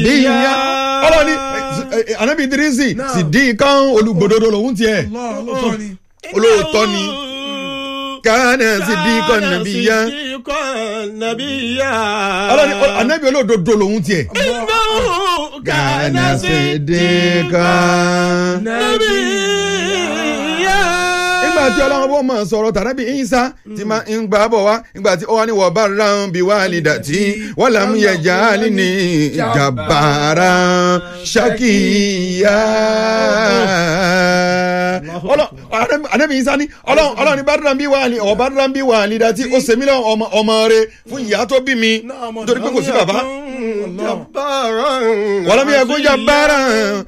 nàbí yá ọlọ́ni anabi idrisi sì dín kan olùgbòdodo lòun tiẹ̀ Allah lóòótọ́ ni. olóòótọ́ ni kánà sì dín kan nàbí yá ọlọ́ni anabi olódodo lòun tiẹ̀ kánà sì dín kan nígbà tí ọlọ́run bó máa sọ̀rọ̀ tàbí ìyínsá tí máa ń gbà bọ̀ wá nígbà tí ó wá ní wọ́n bá ráhùn bí wàá lè dàtí wọ́n là ń yẹ jáàlì ní ìjàmbára ṣàkíyà. Ànábì ìyínsá ní ọlọ́run ní bá ráhùn bí wàá lè ọ̀ bá ráhùn bí wàá lè dàtí ó sèmi lọ ọmọ rẹ fún ìyá tó bí mi nítorí pé kò sí bàbá. wọ́n lọ́mí ẹ̀kún jàmbára